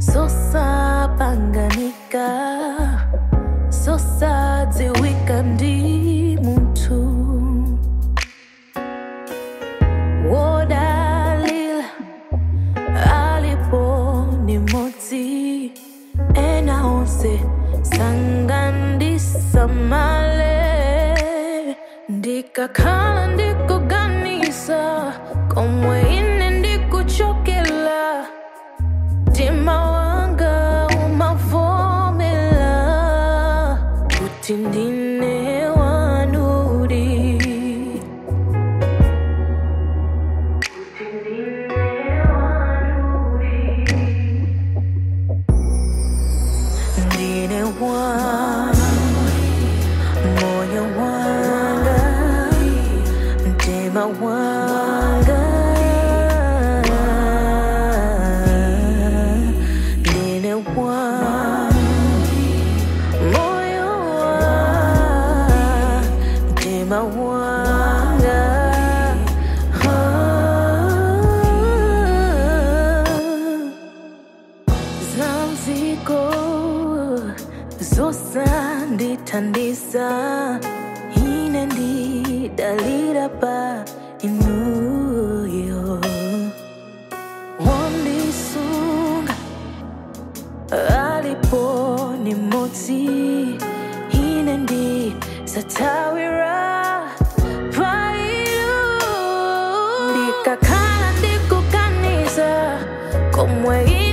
zosapanganika zosadziwika ndi munthu wodalila alipo ni modzi ena onse sangandisamale ndikakhala ndikuganisa komwe ine ndikuchokela mtima wanga umavomela kuti ndine wanudi ndine wanu moyo wanga mtima wanga ndine wanu moyo wanga mtima wanga zamziko zosandithandisa ine ndidalira pa inuyo wandisunga alipo ni modzi ine ndisatawira pa inu ndikakhala ndikuganiza komwe